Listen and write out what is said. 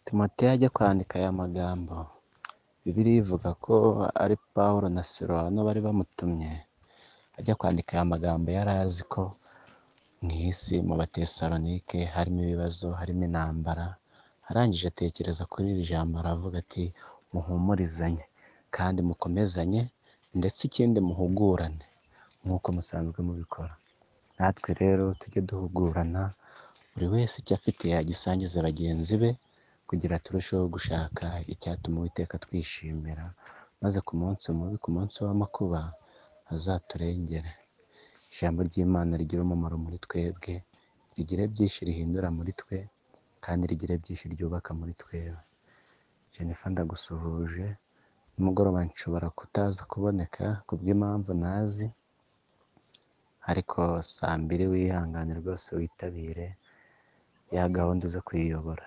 Timoteyo ajya kwandika aya magambo, Bibiliya ivuga ko ari Pawulo na Silawano bari bamutumye ajya kwandika aya magambo yari azi ko mu isi mu Batesalonike harimo ibibazo, harimo intambara, arangije atekereza kuri iri jambo aravuga ati muhumurizanye kandi mukomezanye ndetse ikindi muhugurane nk'uko musanzwe mubikora, natwe rero tujye duhugurana buri wese icyo afite yagisangiza bagenzi be kugira turusheho gushaka icyatuma Uwiteka atwishimira, maze ku munsi mubi, ku munsi w'amakuba azaturengere. Ijambo ry'Imana rigire umumaro muri twebwe, rigire byinshi rihindura muri twe kandi rigire byinshi ryubaka muri twebwe. Jennifer ndagusuhuje, nimugoroba nshobora kutaza kuboneka kubw'impamvu ntazi ariko saa mbiri wihangane rwose witabire ya gahunda zo kwiyobora.